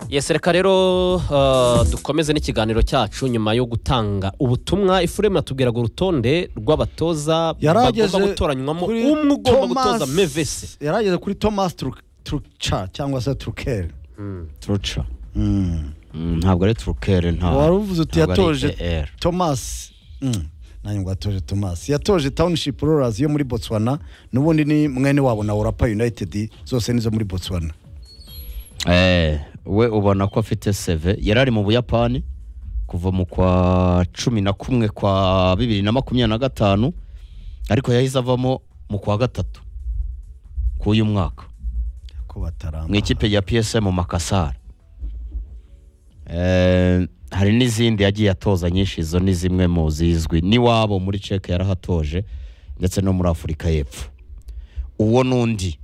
yesi reka rero uh, dukomeze n'ikiganiro cyacu nyuma yo gutanga ubutumwa ifurema atubwiraga urutonde rw'abatoza yarageze bagomba gutoranywamo kuri umwe ugomba Thomas- gutoza mevese yarageze kuri thomas Tru- truca cyangwa se trukeri turuca ntabwo ari turukere ntabwo wari uvuze uti yatoje er thomas Mm, nanjye ngo yatoje thomas yatoje township rollers yo muri botswana n'ubundi ni mwene wabo na orapa united zose nizo muri botswana Eh, we ubona ko afite seve yari ari mu buyapani kuva mu kwa cumi na kumwe kwa bibiri na makumyabiri na gatanu ariko yahise avamo mu kwa gatatu k'uyu mwaka ko bataramba mu ikipe ya psm makasara Eh, hari n'izindi yagiye atoza nyinshi izo ni zimwe mu zizwi n'iwabo muri ceke yarahatoje ndetse no muri afurika y'epfo uwo n'undi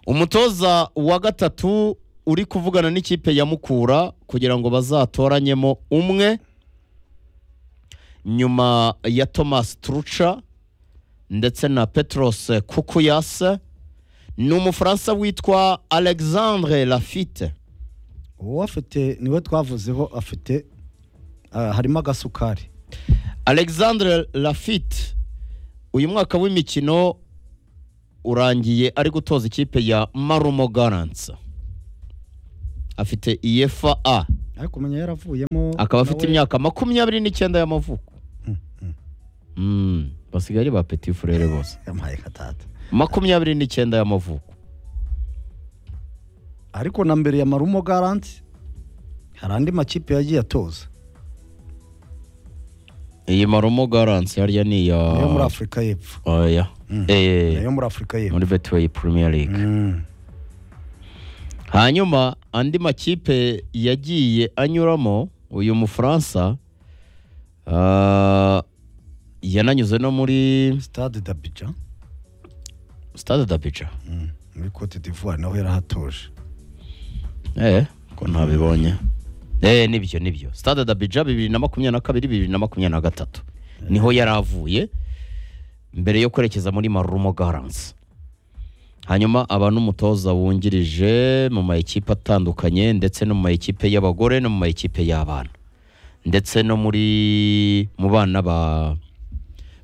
umutoza wa gatatu uri kuvugana n'ikipe ya mukura kugira ngo bazatoranyemo umwe nyuma ya thomas truca ndetse na petros kukuyase ni umufaransa witwa alexandre lafite uwo afite niwe twavuzeho afite ah, harimo agasukari alexandre lafite uyu mwaka w'imikino urangiye ari gutoza ikipe ya marumo garansa afite iyefa a ariko umenya yaravuyemo akaba afite nawe- imyaka makumyabiri n'icyenda y'amavuko Mm, basigaye ari ba peti furere bose yampaye katata makumyabiri n'icyenda y'amavuko ariko na mbere ya marumo garanti hari andi makipe yagiye atoza iyi marumo garansi harya ni iya nayo muri afurika y'epfo oya Mm. Eh, nayo muri afurika y'epfo muri betiweyi premier league Mm. hanyuma andi makipe yagiye anyuramo uyu mufaransa ah, yananyuze no muri stade d'abidjan stade dabica Mm. muri cote d'ivoire naho yarahatoje eh ko ntabibonye eh nibyo nibyo stade dabija bibiri na makumyabiri na kabiri bibiri na makumyabiri na gatatu niho yari avuye mbere yo kwerekeza muri marumo garansi hanyuma aba n'umutoza wungirije mu mayikipe atandukanye ndetse no mu mayikipe y'abagore no mu mayikipe y'abana ndetse no muri mu bana ba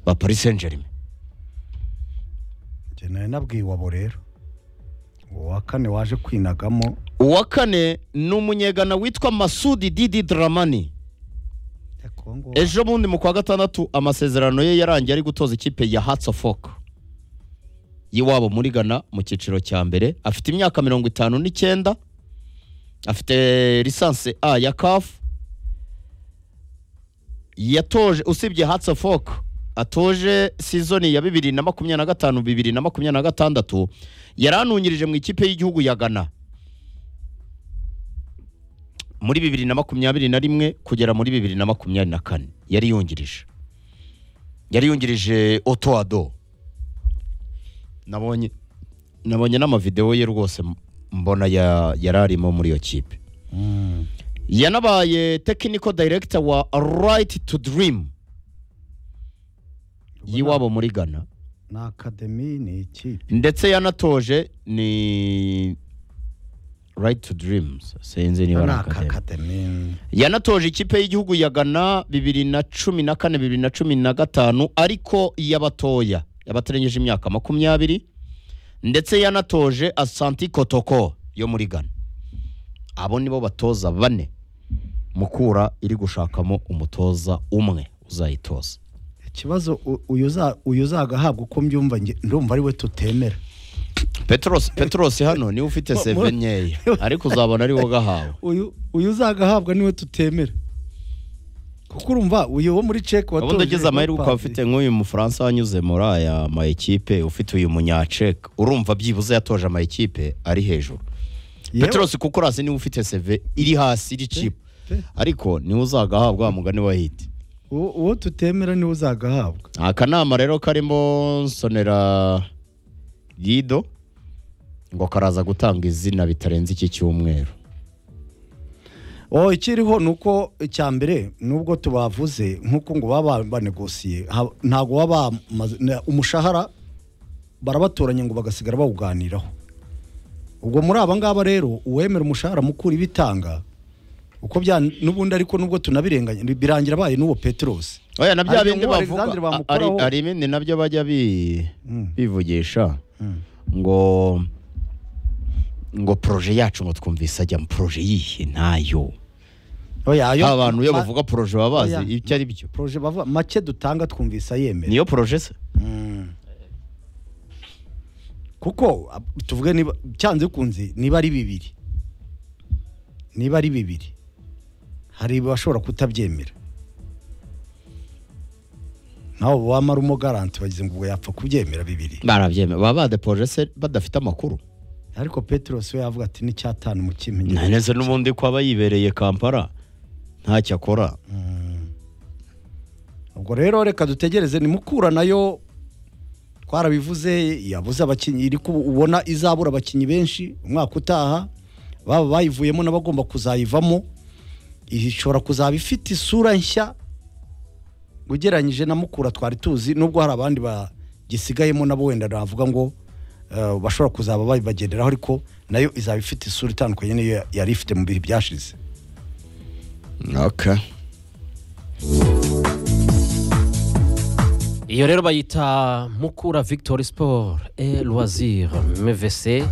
ba paris saint germain njye nari nabwiye iwabo rero uwa kane waje kwinagamo uwa kane ni umunyegana witwa masudi didi dramani ariko uwo nguwo- ejo bundi mu kwa gatandatu amasezerano ye yarangiye ari gutoza ikipe ya hatsi ofoke y'iwabo muri ghana mu cyiciro cya mbere afite imyaka mirongo itanu n'icyenda afite lisansi a ya kafu yatoje usibye hatsi ofoke atoje sizoni ya bibiri na makumyabiri na gatanu bibiri na makumyabiri na gatandatu yari anungirije mu ikipe y'igihugu ya ghana muri bibiri na makumyabiri na rimwe kugera muri bibiri na makumyabiri na kane yari yungirije yari yungirije otoado nabonye nabonye n'amavidewo ye rwose m- mbona ya- yari arimo muri iyo kipe Mm. yanabaye technical director wa right to dream y'iwabo muri ghana ni akademi ni ikipe ndetse yanatoje ni right to dreams sinzi niba ni ari akademi akademi yanatoje ikipe y'igihugu ya ghana bibiri na cumi na kane bibiri na cumi na gatanu ariko iy'abatoya y'abatarengeje imyaka makumyabiri ndetse yanatoje asanti kotoko yo muri ghana abo nibo batoza bane mukura iri gushakamo umutoza umwe uzayitoza ikibazo u- uyu uza- uyu uzagahabwa uko mbyumva njye ndumva ari we tutemera petros petros hano niwe ufite seve nkeya ariko uzabona ari wowe gahawe uyu uyu uzagahabwa niwe tutemera kuko urumva uyu wo muri ceke watoje ubundi ugize amahirwe ukaba ufite nk'uyu mufaransa wanyuze muri aya ma ekipe ufite uyu munyaceke urumva byibuze yatoje ama ekipe ari hejuru peterosi kuko urasi niwe ufite seve iri hasi iri cipu pe. ariko niwe uzagahabwa wa mugani wa hiti uwo uwo tutemera niwe uzagahabwa akanama rero karimo nsonera gido ngo karaza gutanga izina bitarenze iki cyumweru oh ikiriho ni uko icya mbere nubwo tubavuze nk'uko ngo baba banegosiye ha- ntabwo baba bamaze- na- umushahara barabatoranya ngo bagasigara bawuganiraho ubwo muri aba ngaba rero uwemera umushahara mukura ibitanga uko bya n'ubundi ariko nubwo tunabirenganya birangira abaye n'uwo peterose oya na bya Ariko bindi nk'uwo bavuga Alexandre a- bamukuraho- ari- hari ibindi nabyo bajya bi- bivugisha ngo ngo poroje yacu ngo twumvise ajya mu poroje yihe ntayo ayo aba bantu iyo ma- bavuga poroje baba bazi Oya. ibyo ari byo proje bavuga make dutanga twumvise ayemera niyo poroje se kuko ab- tuvuge niba cyanze kunze niba ari bibiri niba ari bibiri hari abashobora kutabyemera nawe wamara umugaranti bagize ngo ubwo yapfa kubyemera bibiri barabyemera baba badepoje se badafite amakuru ariko peterose we yavuga ati n'icyatanu mu kimenyi neza n'ubundi ko aba yibereye kampala ntacyo akora ubwo rero reka dutegereze nimukura nayo twarabivuze yabuze abakinnyi iri ku- ubona izabura abakinnyi benshi umwaka utaha baba bayivuyemo n'abagomba kuzayivamo ishobora kuzaba ifite isura nshya ugereranyije na mukura twari tuzi nubwo hari abandi bagisigayemo nabo wenda navuga ngo eh, bashobora kuzaba babibagenderaho ariko nayo izaba ifite isura itandukanye n'iyo yari ifite mu bihe byashize okay. iyo rero bayita mukura victoire sport et loisir mvc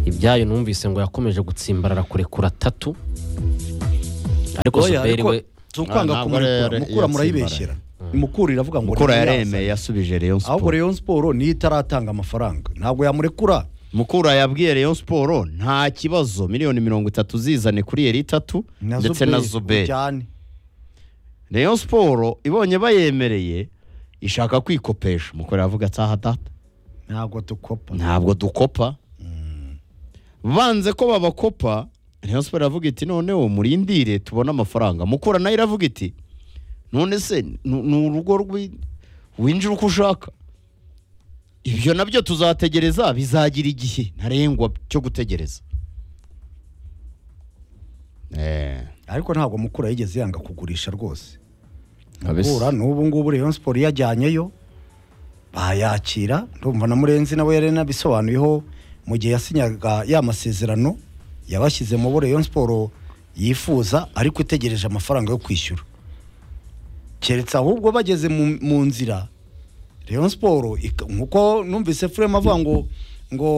ibyayo numvise ngo yakomeje gutsimbarara kurekura tatu ariko Oya, zuberi ariko we si ukwanga Ntabwo kumurikura yari- mukura murayibeshyera mukura iravuga ngo mukura ntiyaza. yaremeye yasubije Rayon ahubwo Sport Rayon Sport niyo itaratanga amafaranga ntabwo yamurekura mukura yabwiye Rayon Sport nta kibazo miliyoni mirongo itatu zizane kuri yeri itatu ndetse na Zuberi ujyane Rayon Sport ibonye bayemereye ishaka kwikopesha mukura yavuga ataha data ntabwo dukopa ntabwo dukopa banze ko babakopa Rayon Sport iravuga iti noneho murindire tubone amafaranga mukura nayo iravuga iti none se ni ni urugo rwi- winjira uko ushaka ibyo nabyo tuzategereza bizagira igihe ntarengwa cyo gutegereza Eh, ariko ntabwo mukura yigeze yanga kugurisha rwose Kabisa. mukura n'ubu ngubu Rayon Sport yajyanyeyo bayakira ndumva na Murenzi nawe yari yanabisobanuyeho mu gihe yasinyaga ya masezerano yabashyize mu bo Rayon Sport yifuza ariko itegereje amafaranga yo kwishyura keretse ahubwo bageze mu, mu nzira Rayon Sport ika- nkuko numvise Frema avuga ngo ngo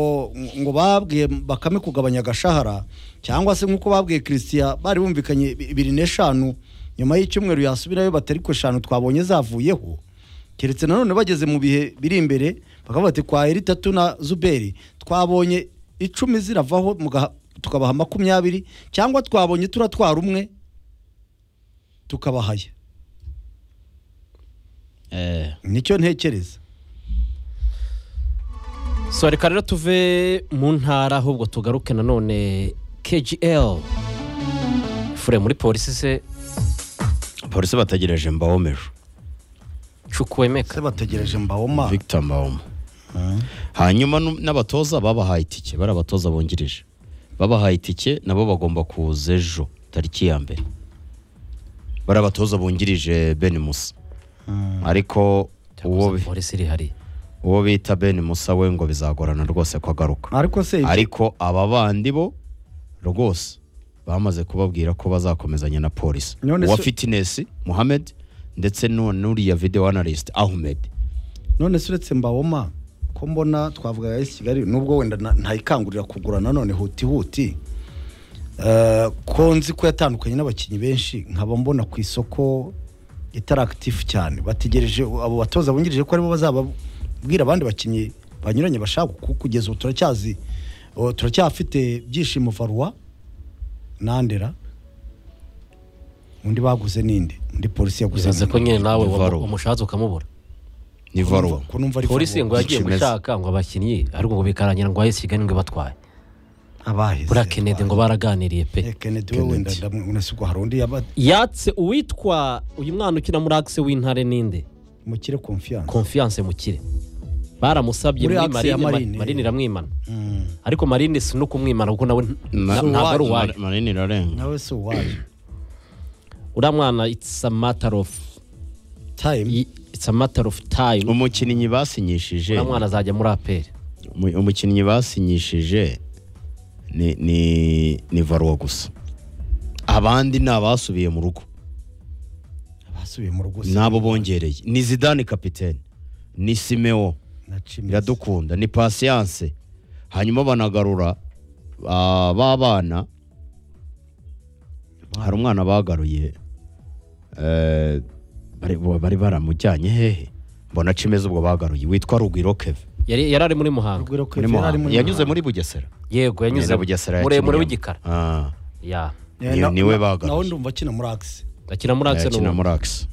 ngo babwiye bakame kugabanya agashahara cyangwa se nkuko babwiye Christian bari bumvikanye bi- bibiri n'eshanu nyuma y'icyumweru yasubirayo batari ku eshanu twabonye zavuyeho keretse nanone bageze mu bihe biri imbere bakavuga bati kwa eri itatu na zuberi twabonye icumi ziravaho mugaha- tukabaha makumyabiri cyangwa twabonye turatwara umwe tukabahaya eh, nicyo ntekereza so reka rero tuve mu ntara ahubwo tugaruke nanone kgl fure muri polisi se polisi bategereje mbawomeje cukwemeka se bategereje mbawoma victor mbawoma hanyuma nu- n'abatoza babahaye itike bari abatoza bongereje babahaye itike nabo bagomba kuza ejo tariki ya mbere bari abatoza bungirije ben musa ariko uwo bi- polisi iri hariya uwo bita ben musa we ngo bizagorana rwose ko agaruka ariko se ibyo- ariko aba bandi bo rwose bamaze kubabwira ko bazakomezanya na polisi None uwa se- fitness muhamed ndetse nu- n'uriya video analyst ahmed none se uretse mbawoma ko mbona twavuga esi kigali nubwo wenda na- ntayikangurira kugura nanone huti huti Eh, ko nzi ko yatandukanye n'abakinnyi benshi nkaba mbona ku isoko itari akitifu cyane bategereje abo batoza bungirije ko aribo bazababwira abandi bakinnyi banyuranye bashaka kuko kugeza ubu turacyazi o, turacyafite byishimo farwa nandera undi baguze ninde undi polisi yaguze uzaze ko nyine nawe Ni Varro. umushatse ukamubura ni varuma polisi ngo yagiye Ikimeze. gushaka ngo abakinnyi ariko ngo bikarangira ngo ahise kigali ngo ibatwaye abaheze buriya kenedi ngo baraganiriye pe Eh, Kennedy we wenda ndamwese ubwo hari undi yaba yatse uwitwa uyu mwana ukina muri akise w'intare ninde mukire confiance konfiyanse mukire baramusabye Muri muri Axe ya marine Marine. ma- marine iramwimana Mm. ariko marine si no kumwimana kuko nawe nta- Ma- ntabwo ari uwayo Ma- manini irarenga nawe se uwaje uriya mwana it's a matter of time it's a matter of time umukinnyi basinyishije uriya mwana azajya muri aperi Umu- umukinnyi basinyishije ni ni ni varuwa gusa abandi ni abasubiye mu rugo basubiye mu rugo se nabo bongereye ni zidane kapitene ni simewo na Chimenez. biradukunda ni pasiyanse hanyuma banagarura ah, ba bana hari umwana bagaruye eh, bari bari baramujyanye hehe mbona cimeze ubwo bagaruye witwa rugwiro keve yari yari ari muri muhanga Rugwiro muri Kevin yari ari Muhanga. muri yanyuze Muhanga. muri bugesera yego yanyuze Yanyuze bugesera muremure yakiniye. w'igikara Ah, ya Eh, Ni- na- niwe na- bagaruye. nawe ndumva akina muri akisi akina muri akisi yakina muri Axe.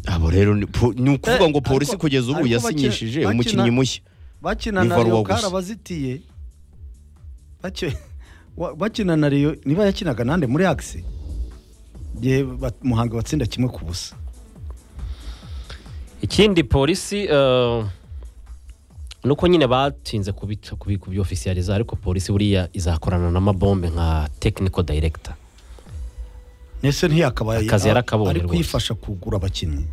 abo rero ni po- ni ukuvuga Eh, ngo polisi ariko- kugeza ubu ariko yasinyishije bakina- umukinnyi bakina- mushya bakina Ni na Varwa Rio gusa. karabazitiye Baki- wa- bakina na Rio niba yakinaga nande muri akisi igihe ba- muhanga batsinda kimwe ku busa ikindi polisi eh, nuko nyine batinze kubica- kubi- kubyofisiyariza ariko polisi buriya izakorana n'amabombe nka tekiniko dayiregita nese ntiyakabaye Akazi yarakabonye ari rwose. kuyifasha kugura abakinnyi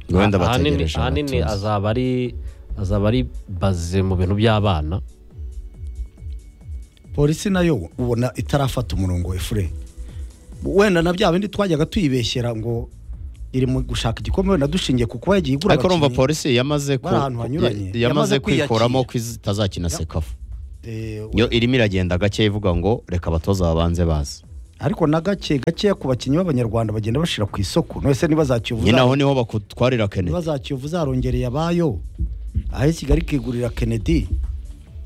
wenda ahanini bategereje ahanini abatunzi. azaba ari azaba ari baze mu bintu by'abana polisi nayo ubona itarafata umurongo efure wenda na bya bindi twajyaga tuyibeshyera ngo iri mu gushaka igikombe wenda dushingiye ku kuba yagiye igura ariko urumva abakinnyi. polisi yamaze ku- Bari ahantu hanyuranye. ya- yamaze Yamaze kwiyakira. kwikuramo ko itazakina sekafu Eh, yo irimo iragenda gake ivuga ngo reka abatoza babanze bazi ariko na gake gakeya ku bakinnyi b'abanyarwanda bagenda bashyira ku isoko none niba nyine zakiyovuza aho niho bakutwarira kene ibibazo za kiyovu zarongereye abayo aho kigali ikigurira kennedy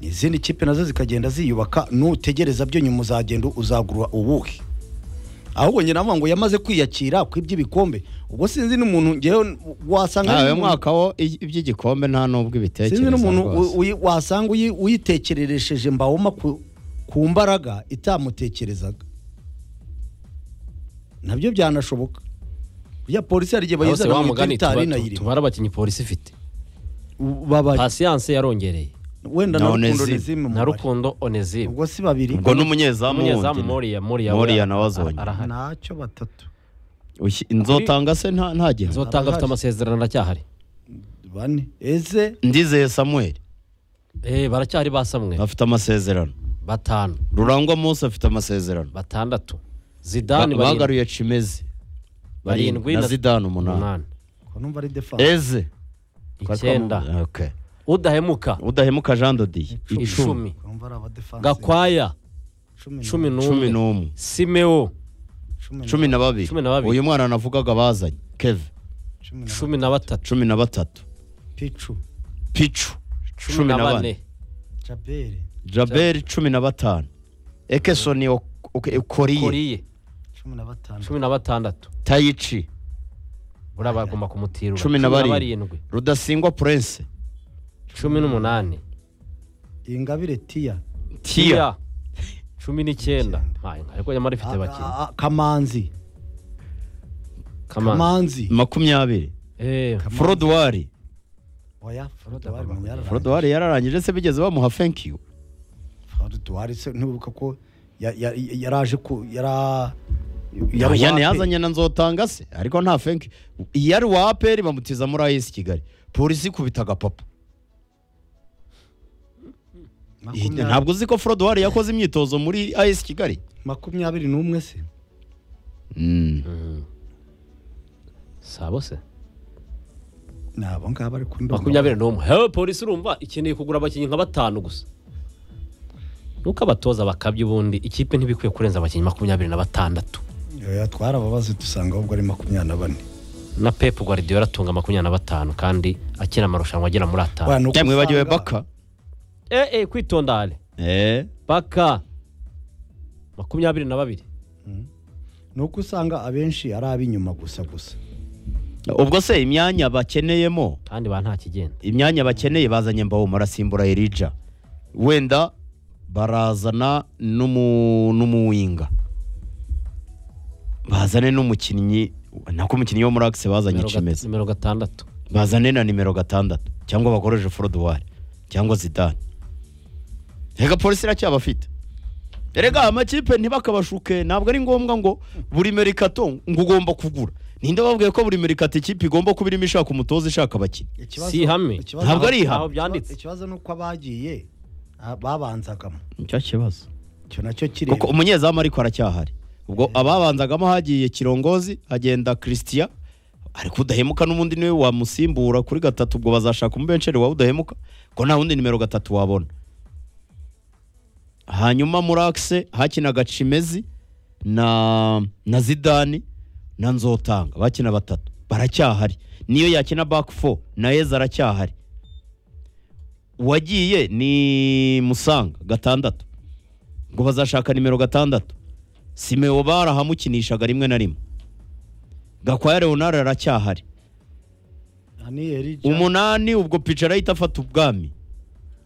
izindi kipe nazo zikagenda ziyubaka nutegereza byo nyuma uzagenda uzagura ubuhe ahubwo nyine navuga ngo yamaze kwiyakira ku iby'ibikombe ubwo sinzi n'umuntu ngewe wasanga nawe n'umuntu- mwaka wo i- iby'igikombe nta n'ubwo ibitekerezo sinzi n'umuntu rwose. uyi- wasanga uyi- uyitekereresheje mbawoma ku ku mbaraga itamutekerezaga nabyo byanashoboka burya polisi hari igihe aho se bayizana wa mu mugani itari tuba- tu- inayirimo tubara abakinnyi polisi ifite babaye pasiyanse yarongereye wenda Na na rukundo Onezime. nezime na mubare rukundo onezime ubwo si babiri ubwo n'umunyezamu umunyezamu wundi moriya moriya Moriya we nawe azonye. arahari ntacyo batatu Ushyi- nzotanga se nta nta gihe zotanga afite Arahari. amasezerano aracyahari bane eze ndizeye samuel Eh, baracyari basamwe afite amasezerano batanu rurangwa munsi afite amasezerano batandatu Ba- zidani barindwi bagaruye cimeze Barindwi barindwi na na- zidane umunani umunani ko numva ari defanse eze icyenda Okay. udahemuka udahemuka jean dodiye icumi icumi numva ari abadefanse gakwaya cumi cumi cumi n'umwe n'umwe simewo cumi cumi na babiri Cumi na babiri. uyu mwana navugaga bazanye keve cumi na cumi na batatu cumi na batatu picu picu cumi na bane jaberi jaberi cumi na batanu ekesoni ok- ok- okoriye koriye cumi na batanu cumi na batandatu tayici buriya bagomba kumutirura Cumi na barindwi. barindwi rudasingwa purense cumi n'umunani ingabire tiya tiya cumi n'icyenda Icyenda. Hayi, ariko nyamara ifite A- abakinnyi a- a- kamanzi Kamana. kamanzi makumyabiri Eh, forodwari oya Frodo forodwari agomba forodwari yararangije se bigeze bamuha fenkiyu forodwari se ntibuka ko ya- ya- yaraje ku yara yari yane uwape. yazanye na nzotanga se ariko nta fenkiyu iyo ari uwa aperi bamutiza muri ayisi kigali polisi ikubita agapapa Makumyabiri- ntabwo uzi ko forodwari yakoze imyitozo muri ayisi kigali makumyabiri n'umwe se sabo se ni abo ngabo ari kundumva makumyabiri n'umwe hewe polisi urumva ikeneye kugura abakinnyi nka batanu gusa nuko abatoza bakabya ubundi ikipe ntibikwiye kurenza abakinnyi makumyabiri na batandatu Oya, twarababaze dusanga ahubwo ari makumyabiri na bane na pep guardiola atunga makumyabiri na batanu kandi akina amarushanwa agera muri atanu Wa, ni uko cyangwa wibagiwe usanga- baka eh, eh, kwitondare Eh, baka makumyabiri na babiri ni uko usanga abenshi ari ab'inyuma gusa gusa ubwo se imyanya bakeneyemo kandi ba nta kigenda imyanya bakeneye bazanye mbaho marasimbura Elija wenda barazana n'umu- n'umuwinga bazane n'umukinnyi nako umukinnyi wo muri akise bazanye Nimero gat- kimeze nimero gatandatu bazane na nimero gatandatu cyangwa bakoreshe forodwari cyangwa zidane reka polisi iracyabafite erega amakipe ntibakabashuke ntabwo ari ngombwa ngo buri merikato ngo ugomba kugura ninde wavuga ko buri mirikati ikipe igomba kuba irimo ishaka umutoza ishaka abakinnyi Ikibazo- si ihame. ikibazo- Ntabwo ari ihame. Aho byanditse. ikibazo ni uko abagiye ah, babanzagamo nicyo kibazo icyo nacyo kireba kuko umunyezamu ariko aracyahari ubwo ababanzagamo hagiye kirongozi hagenda christian ariko udahemuka n'ubundi niwe wamusimbura kuri gatatu ubwo bazashaka umubenceri wawe udahemuka ko nta wundi nimero gatatu wabona hanyuma muri akise hakinaga cimezi na na zidani na nzotanga bakina batatu baracyahari niyo yakina back four na yeza aracyahari uwagiye ni musanga gatandatu ngo bazashaka nimero gatandatu simeo barahamukinishaga rimwe na rimwe gakwaya leonard aracyahari haniyeri umunani ubwo pico arahita afata ubwami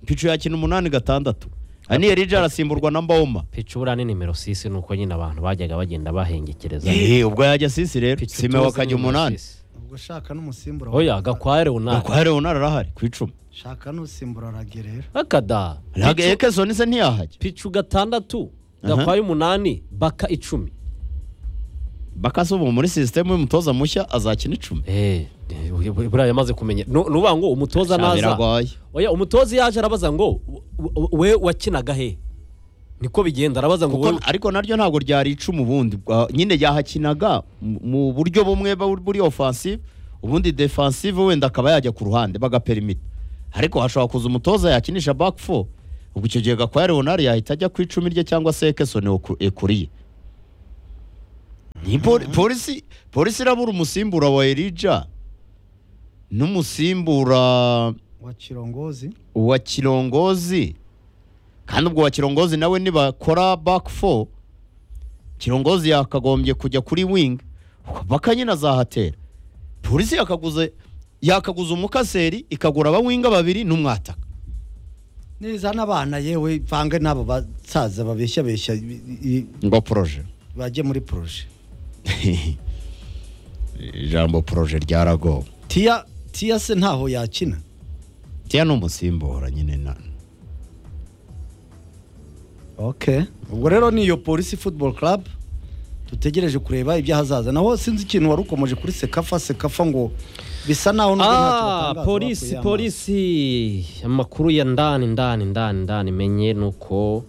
pico yakina umunani gatandatu aniye rija arasimburwa na mboma picura ni nimero sisi nuko nyine abantu bajyaga bagenda bahengekereza Eh, ubwo yajya sisi rero Pichu simeo tuzi akajya nimero umunani sisi. ubwo shaka n'umusimbura oya gakware unaka gakwaya leonard arahari ku icumi shaka n'usimbura aragerera akada ntabwo ekesoni se ntiyahajya picu gatandatu Aha. gakware umunani baka icumi bakasi ubu muri sisitemu y'umutoza mushya azakina icumi Eh, eh, buriya yamaze kumenya Nu- nuvuga ngo umutoza Sha, naza biragoye oya umutoza iyo aje arabaza ngo "W- w- we wakinaga he niko bigenda arabaza ngo kuko wowe- ariko naryo ntabwo ryari icumu ubundi Bwa- nyine ryahakinaga mu- mu buryo bumwe bu- buri offensive ubundi defensive wenda akaba yajya ku ruhande bagaperimita ariko hashobora kuza umutoza yakinisha back four ubwo icyo gihe gakwaya leonard yahita ajya ku icumi rye cyangwa se ekesoni oku- ekuriye Ni poli- polisi polisi irabura umusimbura wa erija n'umusimbura wa kirongozi uwa kirongozi kandi ubwo wa kirongozi nawe nibakora back four kirongozi yakagombye kujya kuri wing baka nyine azahatera polisi yakaguze yakaguza umukaseri ikagura abawinga babiri n'umwataka neza n'abana yewe vange n'abo basaza babeshya beshya i- i- ngo poroje bajye muri poroje ijambo poroje ryaragowe tiya tiya se ntaho yakina tiya ni umusimbura nyine na okay ubwo rero ni iyo polisi football club dutegereje kureba ibyahazaza naho sinzi ikintu wari ukomeje kuri sekafa sekafa ngo bisa naho nubwo ntacyo Ah, batangaza polisi bakuye amaso. polisi amakuru ya ndani ndani ndani ndani menye nuko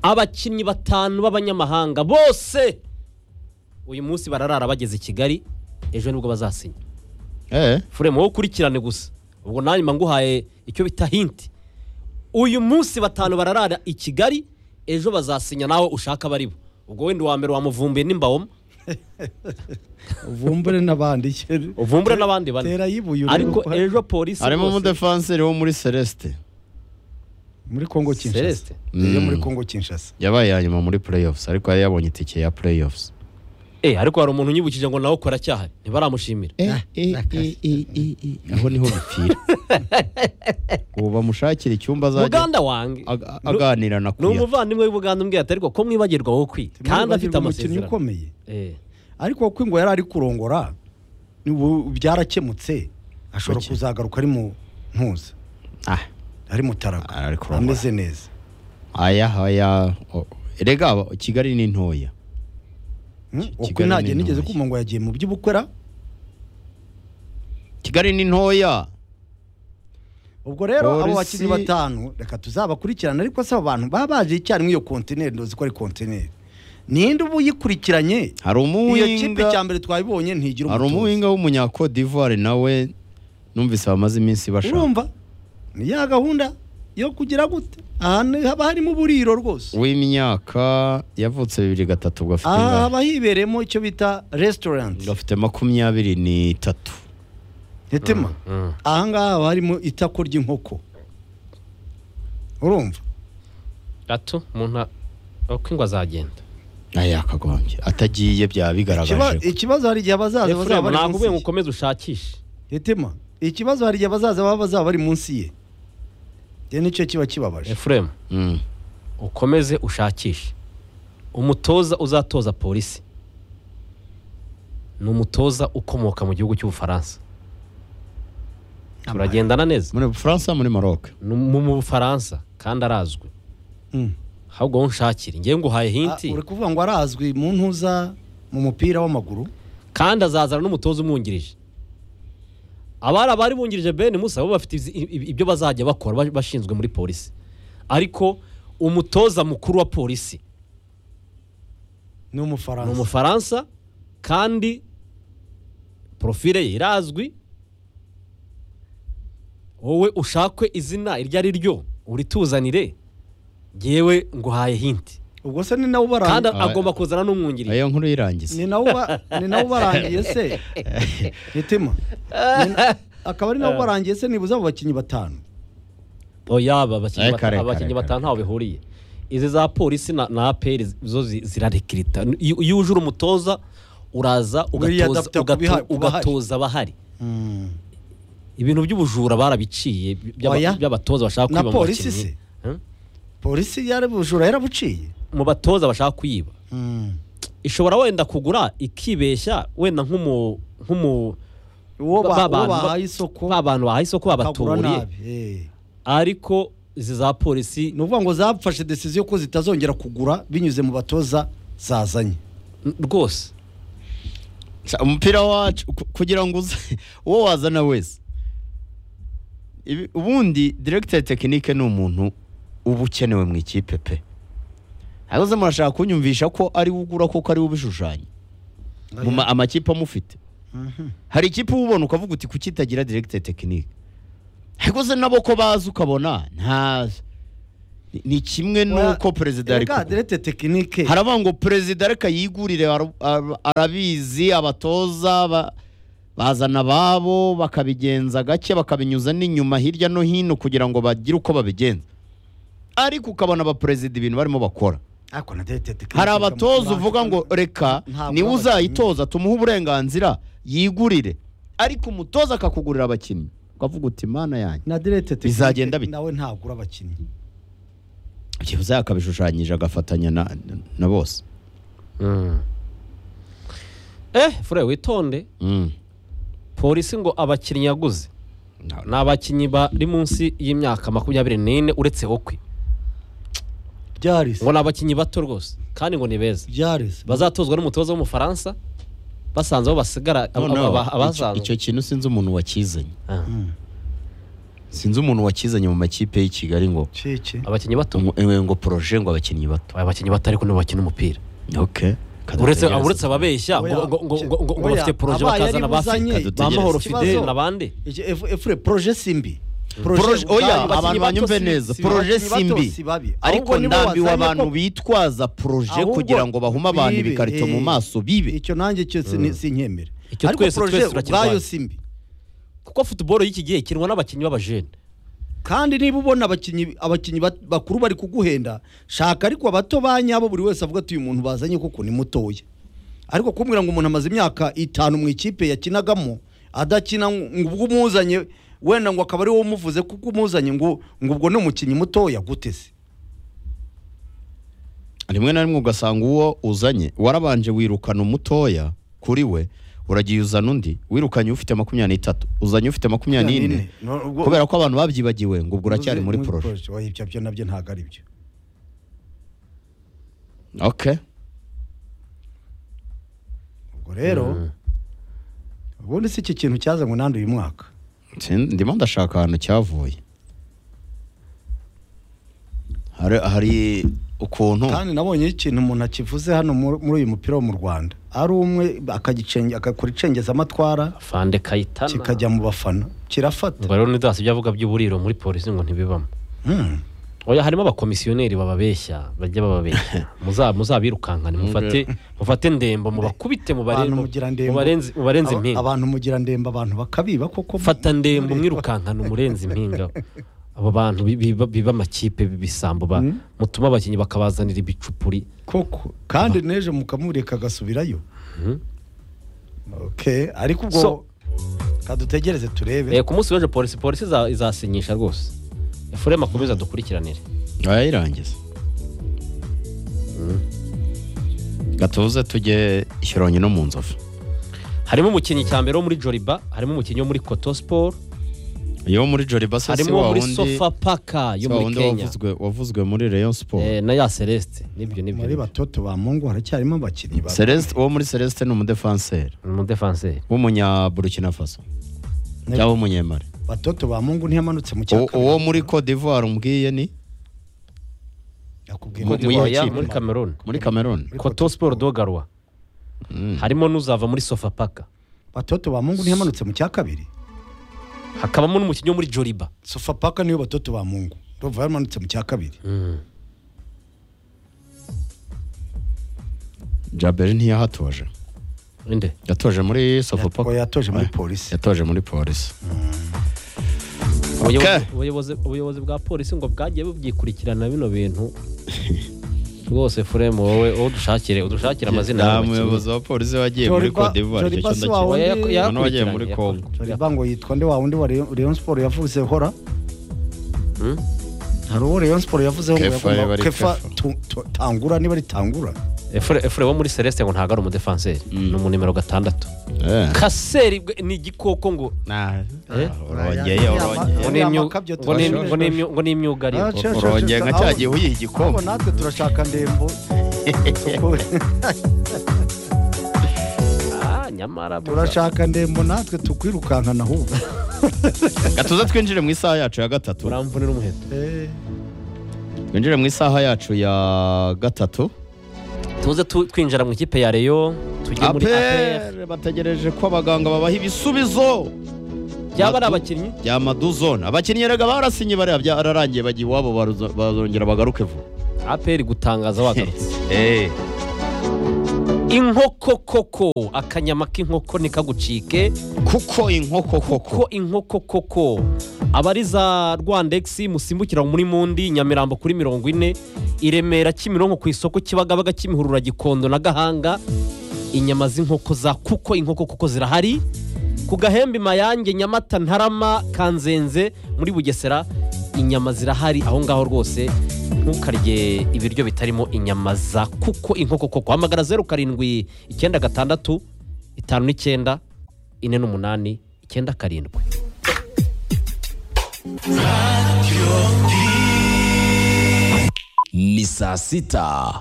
abakinnyi batanu b'abanyamahanga bose uyu munsi bararara bageze i kigali ejo nibwo bazasinya eh furemu wowe ukurikirane gusa ubwo nanjye mba nguhaye icyo bita hinti uyu munsi batanu bararara i kigali ejo bazasinya nawe ushaka baribo ubwo wenda uwa mbere wamuvumbuye n'imbawoma uvumbure n'abandi uvumbure n'abandi bane tera yibuye urebe ariko uko hari- ejo polisi harimo bose- umudefanseri wo muri celeste muri Kongo Kinshasa Celeste. iyo Mm. muri Kongo Kinshasa yabaye ya nyuma muri playoffs ariko yari yabonye itike ya playoffs Eh, ariko hari umuntu unyibukije ngo nawe ukora cyaha ntibaramushimira aho niho bipfira ubu bamushakira icyumba azajya muganda wange aga- aganira na ni kuya umuvandimwe w'ubuganda umbwira ati ariko ko mwibagirwa wowe kwi kandi afite umukinnyi amasezerano ukomeye Eh, ariko kuko ngo yari ari kurongora n'ubu byarakemutse ashobora Bake. kuzagaruka ari mu ntuza Ah, ari mutaraga ari kurongora. ameze neza aya aya o- erega aba- kigali ni ntoya Hmm? Ki- uko Kigali ni ntajya nigeze ntoya. kumva ngo yagiye mu by'ubukwera kigali ni ntoya ubwo rero abo Polisi- bakinnyi batanu reka tuzabakurikirana ariko si abo bantu baba baje icyarimwe iyo kontineri ndozi ko ari kontineri ninde uba uyikurikiranye hari iyo kipe umuwinga cya mbere twayibonye ntigira hari umutoza umuwinga w'umunya Cote d'Ivoire nawe numvise bamaze iminsi bashaka urumva ni ya gahunda yo kugira gute ahantu haba harimo uburiro rwose w'imyaka yavutse bibiri gatatu ubwo afite aha ingahe haba hibereyemo icyo bita resitorenti Ubwo afite makumyabiri n'itatu ntitima mm. aha ngaha haba harimo itako ry'inkoko urumva gato umuntu a- uko ingo azagenda aya akagombye atagiye Ikiba- byaba bigaragaje ko- ikibazo hari igihe abazaza bazaba Efuremu, bari ntabwo ubuye ngo munsi ye ukomeze ushakishe ntitima ikibazo hari igihe abazaza baba bazaba bari munsi ye rero nicyo kiba kibabaje efuremu Mm. ukomeze ushakishe umutoza uzatoza polisi ni umutoza ukomoka mu gihugu cy'ubufaransa turagendana neza muri Bufaransa muri Maroc Ni mu mu bufaransa kandi arazwi Mm. ahubwo wowe unshakire ngewe nguhaye Ah, hinti uri kuvuga ngo arazwi mu ntuza mu mupira w'amaguru kandi azazana n'umutoza umwungirije abari abari bungirije bene musa bo bafite izi- i- i- ibyo bazajya bakora ba- bashinzwe muri polisi ariko umutoza mukuru wa polisi ni ni umufaransa umufaransa kandi porofile ye irazwi wowe ushakwe izina iryo ari ryo urituzanire yewe nguhaye hinti ubwo se ni nawe kandi ubarangiye agomba kuzana n'umwungirije iyo nkuru irangiza ni nawe uba- ni nawe ubarangiye se mitima Ni na- akaba ari nawe ubarangiye se nibuze abo bakinnyi batanu oya aba abakinnyi Ariko, bata- ariko, abakinnyi ariko, batanu ariko. ntaho bihuriye izi za polisi na na aperi zo zi- zirarekirita iyo iyo uje uri umutoza uraza Buriya ugatoza- adapta kuba ihari- ugato- kuba ahari. ugatoza abahari ibintu by'ubujura barabiciye by'aba- Oya. by'abatoza bashaka Na kwiba mu polisi bakinnyi Hmm? polisi yari bujura yarabuciye mu batoza bashaka kwiba ishobora wenda kugura ikibeshya wenda nk'umu nk'umu uwo ba- ba- uwo bantu- bahaye isoko ba bantu bahaye isoko bakagura babaturiye nabi eh. ariko izi za polisi ni ukuvuga ngo zafashe decision ko zitazongera kugura binyuze mu batoza zazanye n- rwose Ca- umupira wacu ku- kugira ngo uze uwo wazana wese Ibi- ubundi diregiteri tekinike ni umuntu uba ukenewe mu ikipe pe ahubwo se murashaka kunyumvisha ko ari we ugura kuko ari we ubishushanya mu ma- amakipe amufite hari ikipe uba ubona ukavuga uti kuki itagira diregiteri tekinike ariko se nabo ko bazi ukabona ntazi Ni- ni kimwe n'uko perezida ari Erega kugura derete tekinike haravuga ngo perezida reka yigurire ara- ara- arabizi abatoza ba- bazana ababo bakabigenza gake bakabinyuza n'inyuma hirya no hino kugira ngo bagire uko babigenza ariko ukabona abaperezida ibintu barimo bakora ariko na derete tekinike hari abatoza uvuga ngo reka Ntabwo niwe n'abakinnyi. uzayitoza tumuhe uburenganzira yigurire ariko umutoza akakugurira abakinnyi ukavuga uti mana yanjye na derete tekinike Bizagenda bite? nawe ntagura abakinnyi byibuze akabishushanyije agafatanya na- na bose eh fure witonde Mm. polisi ngo abakinnyi yaguze Na- ni abakinnyi bari munsi y'imyaka makumyabiri n'ine uretse hokwe byarese ngo ni abakinnyi bato rwose kandi ngo ni beza byarese bazatozwa n'umutoza w'umufaransa basanze aho basigara ab- Noneho, ab- ab- icyo- abasanzwe icyo kintu sinzi umuntu wakizanye Ah, sinzi umuntu wakizanye mu makipe y'i kigali ngo cece abakinnyi bato ngo- eh, ngo poroje ngo abakinnyi bato abakinnyi bato ariko nibo bakina umupira okay uretse uretse ababeshya ngo- ngo- ngo- ngo- ngo- ngo Oya, bafite poroje abaye bakazana ari buzanye, abafite ba Mahoro ikibazo. Fidele n'abandi efure poroje si mbi Proje, oya bato abantu banyumve si- neza si- poroje bato si mbi si babi. ariko Ahubwo nibo ndambiwe wazanye abantu ko- bitwaza poroje Ahubwo kugira ngo bahume abantu bibe, ibikarito mu eh. maso bibe icyo nanjye cyo si- ni- sinkemera Icyo ariko twese- poroje twese turakirwanya. ubwayo si mbi kuko futuboro y'iki gihe ikinwa n'abakinnyi b'abajene kandi niba ubona abakinnyi abakinnyi bat- bakuru bari kuguhenda shaka ariko abato ba nyabo buri wese avuga ati uyu muntu bazanye kuko ni mutoya ariko kumbwira ngo umuntu amaze imyaka itanu mu ikipe yakinagamo adakina ngo ubwo umuzanye wenda ngo akaba ari wowe umuvuze kuko umuzanye ngo ngo ubwo ni umukinnyi mutoya gute se rimwe na rimwe ugasanga uwo uzanye warabanje wirukana umutoya kuri we uragiye uzana undi wirukanye ufite makumyabiri n'itatu uzanye ufite makumyabiri n'ine No, ubwo- kubera ko abantu babyibagiwe ngo ubwo uracyari muri Uzi- poroje oya, ibyo byo nabyo ntabwo ari byo okay ubwo rero ubundi si iki kintu cyazanywe nandi uyu mwaka Sin- ndimo ndashaka ahantu cyavuye hari hari ukuntu kandi nabonye ikintu umuntu akivuze hano muri muri uyu mupira wo mu rwanda ari umwe akagicenge- agakora icengezamatwara afande kayitana kikajya mu bafana kirafata ngo rero ntidasi ibyo avuga by'uburiro muri polisi ngo ntibibamo Hmm. oya harimo abakomisiyoneri bababeshya bajya bababeshya Muza- muzabirukankane mufate mufate ndembo mubakubite mubare- Abantu mugira ndembo. mubarenze mubarenze Aba- impinga abantu mugira ndembe abantu bakabiba koko fata ndembo mwirukankane umurenze impinga abo bantu bi- biba biba amakipe bibisambo ba- mutuma abakinnyi bakabazanira ibicupuri koko kandi n'ejo mukamureka agasubirayo okay ariko ubwo So- kadutegereze turebe Eh, ku munsi w'ejo polisi polisi iza- izasinyisha rwose efure makomeza dukurikiranire arayirangiza gatuze tujye ishyoronye no mu nzovu harimo umukinnyi cyambere wo muri joriba harimo umukinnyi wo muri koto siporo iyo muri jori basa si harimo wa muri wundi sofa paka si yo wa muri wundi kenya wavuzwe- wavuzwe muri rayon sport Eh, na ya celeste nibyo nibyo muri nibyo. batoto ba mungu haracyarimo abakinnyi ba celeste uwo muri celeste ni umudefanseri ni umudefanseri w'umunya burkina faso Ne- cyangwa w'umunyemari batoto ba mungu ntiyamanutse mu Uwo- cyaka uwo muri cote d'ivoire umbwiye ni yakubwiye mu- ko Cote mu- Divoire d'Ivoire, kipe? muri cameroon muri cameroon koto siporo dogarwa Mm. harimo n'uzava muri sofa paka batoto ba mungu ntiyamanutse mu cya kabiri hakabamo n'umukinnyi wo muri joriba sofapaka niyo batoto ba mungu ndumva yamanutse mu cya kabiri jaberi ntiyahatoje inde yatoje muri sofapaka Oya, yatoje muri polisi yatoje muri polisi Ubuyobozi- Okay. ubuyobozi- ubuyobozi bwa polisi ngo bwagiye bubyikurikirana bino bintu rwose furemu wowe wowe dushakire udushakire amazina nta y'abakinnyi. muyobozi wa polisi wagiye muri Joliba- cote d'ivoire icyo Joliba cyo si wawe. ndakizi Oya, yak- Ubundi- yakurikiranye, Noneho wagiye muri yakurikiranye. Congo. joriba ngo yitwa nde wa wundi wa Rayon- rayon sport yavuze hora hari uwo rayon sport yavuzeho ngo Kefa, yagomba- yaba ari kefa Kefa. tu- tu- tangura niba ari tangura efure efure wo muri celeste ngo ntabwo ari umudefanseri ni umu nimero gatandatu Eh. kaseri bwe- ni igikoko ngo Nah, Eh? urongeye urongeye ngo Uriya ni imyu- makabyo ngo ni imyu- turashaka. ngo ni imyu- ngo ni imyugariro Ah, shasha, urongeye shasha. nka cya gihe uyiha ahubwo igikombe natwe turashaka ndembo Ah, nyamara turashaka ndembo natwe tukwirukankana ahubwo gatuza twinjire mu isaha yacu ya gatatu uramvunira umuheto Eh, twinjire mu isaha yacu ya gatatu tuze tu- twinjira mu ikipe ya reyo tujye muri apr apere bategereje ko abaganga babaha ibisubizo byaba ari Madu- abakinnyi bya maduzone abakinnyi rega barasinye bariya byararangiye bagiye iwabo baruzo- bazongera bagaruke vuba apr gutangaza wagarutse Eh, inkoko koko akanyama k'inkoko ntikagucike kuko inkoko ko koko inkoko koko abari za rwandegisi musimbukira muri mundi nyamirambo kuri mirongo ine i remera kimironko ku isoko kibagabaga kimihurura gikondo na gahanga inyama z'inkoko za kuko inkoko kuko zirahari ku gahembe mayange nyamata ntarama kanzenze muri bugesera inyama zirahari aho ngaho rwose ntukarye ibiryo bitarimo inyama za kuko inkoko koko hamagara zeru karindwi icyenda gatandatu itanu n'icyenda ine n'umunani icyenda karindwi ni saa sita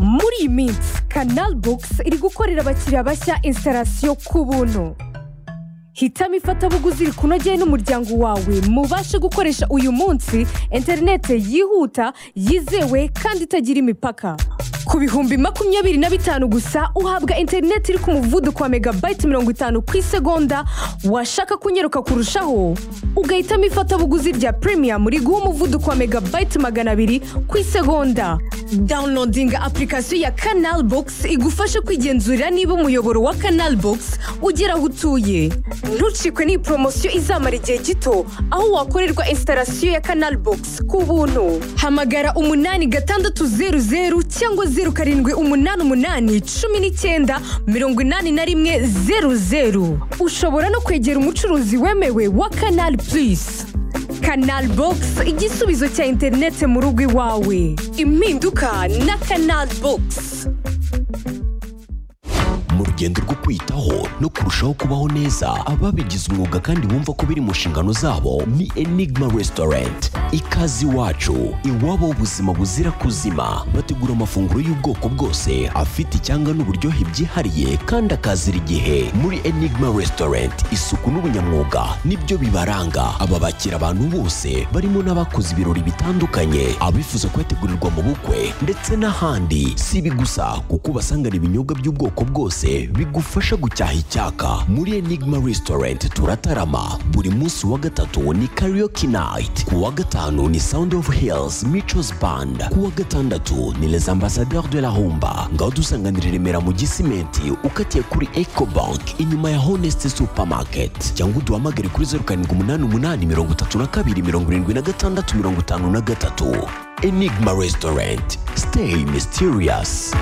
muri iyi minsi kanal bogisi iri gukorera abakiriya bashya instalasiyo ku buntu hitamo ifatabuguzi rikunogeye n'umuryango wawe mubashe gukoresha uyu munsi interinete yihuta yizewe kandi itagira imipaka ku bihumbi makumyabiri na bitanu gusa uhabwa interinete iri ku muvuduko wa megabayiti mirongo itanu ku isegonda washaka kunyeruka kurushaho ugahitamo ifatabuguzi rya premium riguha umuvuduko wa megabayiti magana abiri ku isegonda downloadinga apurikasiyo ya kanal bogisi igufasha kwigenzurira niba umuyoboro wa kanal bogisi ugera aho utuye ntucikwe n'iyi poromosiyo izamara igihe gito aho wakorerwa instalasiyo ya kanal bogisi ku buntu hamagara umunani gatandatu zeru zeru cyangwa zeru karindwi umunani umunani cumi n'icyenda mirongo inani na rimwe zeru zeru ushobora no kwegera umucuruzi wemewe wa kanal purisi kanal bogisi igisubizo cya interineti mu rugo iwawe impinduka na kanal bogisi mu rugendo rwo kwitaho no kurushaho kubaho neza ababigize umwuga kandi bumva ko biri mu nshingano zabo ni enigma restaurant ikaze iwacu iwabo ubuzima buzira kuzima bategura amafunguro y'ubwoko bwose afite icyanga n'uburyohe byihariye kandi akazira igihe muri enigma restaurant isuku n'ubunyamwuga nibyo bibaranga aba bakira abantu bose barimo n'abakoze ibirori bitandukanye abifuza kuyategurirwa mu bukwe ndetse n'ahandi si ibi gusa kuko ubasangana ibinyobwa by'ubwoko bwose bigufasha gucyaha icyaka muri enigma restaurant turatarama buri munsi wa gatatu ni karaoke night ku wa gatanu ni sound of hills michos band ku wa gatandatu ni les ambassadeurs de la humba ngaho dusanganira i remera mu gisimenti ukatiye kuri ecobank inyuma ya honest supermarket cyangwa uduhamagare kuri zeru karindwi umunani umunani mirongo itatu na kabiri mirongo irindwi na gatandatu mirongo itanu na gatatu enigma restaurant stay mysterious